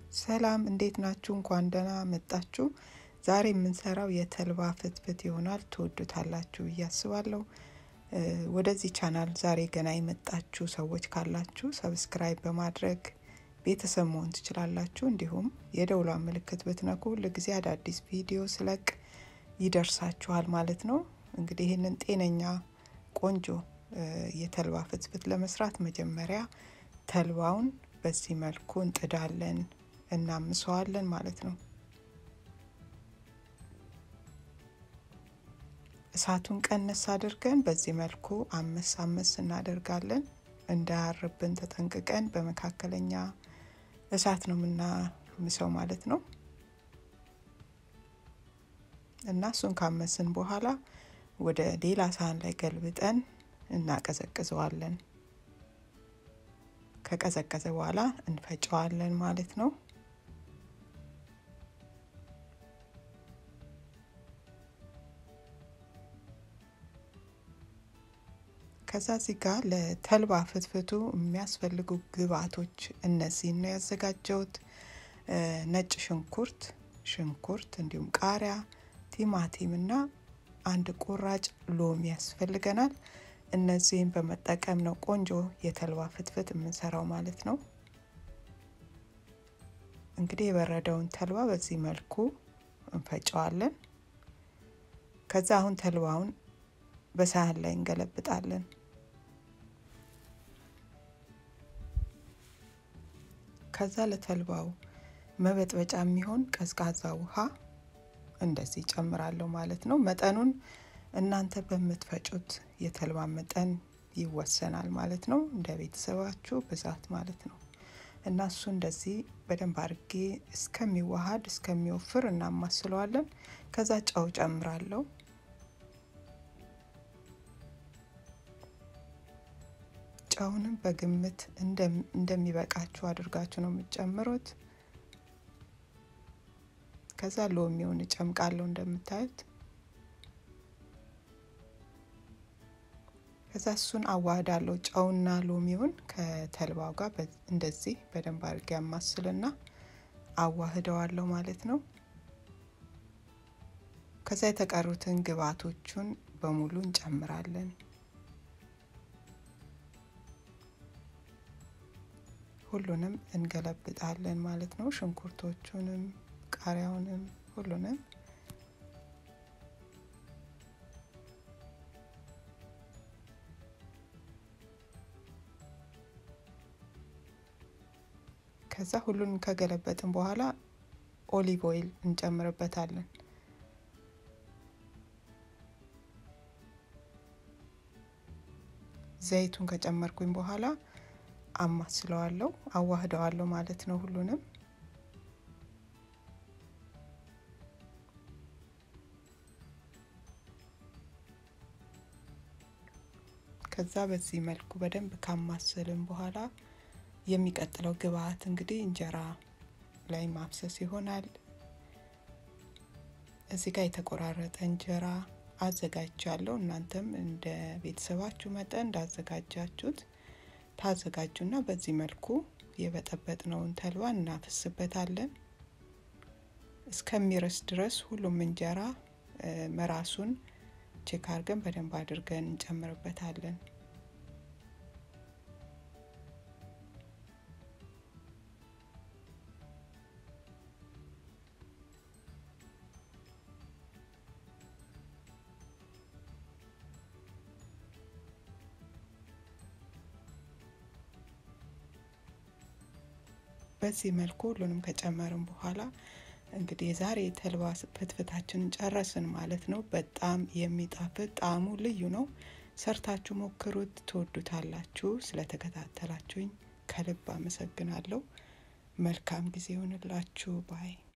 ሰላም እንዴት ናችሁ? እንኳን ደህና መጣችሁ። ዛሬ የምንሰራው የተልባ ፍትፍት ይሆናል። ትወዱታላችሁ ብዬ አስባለሁ። ወደዚህ ቻናል ዛሬ ገና የመጣችሁ ሰዎች ካላችሁ ሰብስክራይብ በማድረግ ቤተሰብ መሆን ትችላላችሁ። እንዲሁም የደውሏን ምልክት ብትነኩ ሁልጊዜ አዳዲስ ቪዲዮ ስለቅ ይደርሳችኋል ማለት ነው። እንግዲህ ይህንን ጤነኛ ቆንጆ የተልባ ፍትፍት ለመስራት መጀመሪያ ተልባውን በዚህ መልኩ እንጥዳለን፣ እናምሰዋለን ማለት ነው። እሳቱን ቀነስ አድርገን በዚህ መልኩ አመስ አመስ እናደርጋለን። እንዳያርብን ተጠንቅቀን በመካከለኛ እሳት ነው የምናምሰው ማለት ነው። እና እሱን ካመስን በኋላ ወደ ሌላ ሳህን ላይ ገልብጠን እናቀዘቅዘዋለን። ከቀዘቀዘ በኋላ እንፈጨዋለን ማለት ነው። ከዛ እዚህ ጋር ለተልባ ፍትፍቱ የሚያስፈልጉ ግብአቶች እነዚህን ነው ያዘጋጀሁት። ነጭ ሽንኩርት፣ ሽንኩርት እንዲሁም ቃሪያ፣ ቲማቲም እና አንድ ቁራጭ ሎሚ ያስፈልገናል። እነዚህን በመጠቀም ነው ቆንጆ የተልባ ፍትፍት የምንሰራው ማለት ነው። እንግዲህ የበረደውን ተልባ በዚህ መልኩ እንፈጨዋለን። ከዛ አሁን ተልባውን በሳህን ላይ እንገለብጣለን። ከዛ ለተልባው መበጥበጫ የሚሆን ቀዝቃዛ ውሃ እንደዚህ ጨምራለሁ ማለት ነው። መጠኑን እናንተ በምትፈጩት የተልባ መጠን ይወሰናል ማለት ነው። እንደ ቤተሰባችሁ ብዛት ማለት ነው። እና እሱ እንደዚህ በደንብ አድርጌ እስከሚዋሃድ እስከሚወፍር እናማስለዋለን። ከዛ ጨው ጨምራለሁ። ጨውንም በግምት እንደሚበቃችሁ አድርጋችሁ ነው የምትጨምሩት። ከዛ ሎሚውን እጨምቃለሁ እንደምታዩት። ከዛ እሱን አዋህዳለሁ። ጨውና ሎሚውን ከተልባው ጋር እንደዚህ በደንብ አድርጌ ያማስልና አዋህደዋለሁ ማለት ነው። ከዛ የተቀሩትን ግብአቶቹን በሙሉ እንጨምራለን። ሁሉንም እንገለብጣለን ማለት ነው። ሽንኩርቶቹንም ቃሪያውንም ሁሉንም ከዛ ሁሉንም ከገለበጥን በኋላ ኦሊቭ ኦይል እንጨምርበታለን። ዘይቱን ከጨመርኩኝ በኋላ አማስለዋለሁ፣ አዋህደዋለሁ ማለት ነው ሁሉንም ከዛ በዚህ መልኩ በደንብ ካማሰልን በኋላ የሚቀጥለው ግብአት እንግዲህ እንጀራ ላይ ማፍሰስ ይሆናል። እዚህ ጋር የተቆራረጠ እንጀራ አዘጋጃለሁ። እናንተም እንደ ቤተሰባችሁ መጠን እንዳዘጋጃችሁት ታዘጋጁና በዚህ መልኩ የበጠበጥነውን ተልባ እናፈስበታለን። እስከሚረስ ድረስ ሁሉም እንጀራ መራሱን ቼክ አድርገን በደንብ አድርገን እንጨምርበታለን። በዚህ መልኩ ሁሉንም ከጨመርን በኋላ እንግዲህ የዛሬ የተልባ ፍትፍታችንን ጨረስን ማለት ነው። በጣም የሚጣፍጥ ጣዕሙ ልዩ ነው። ሰርታችሁ ሞክሩት፣ ትወዱታላችሁ። ስለተከታተላችሁኝ ከልብ አመሰግናለሁ። መልካም ጊዜ ይሆንላችሁ ባይ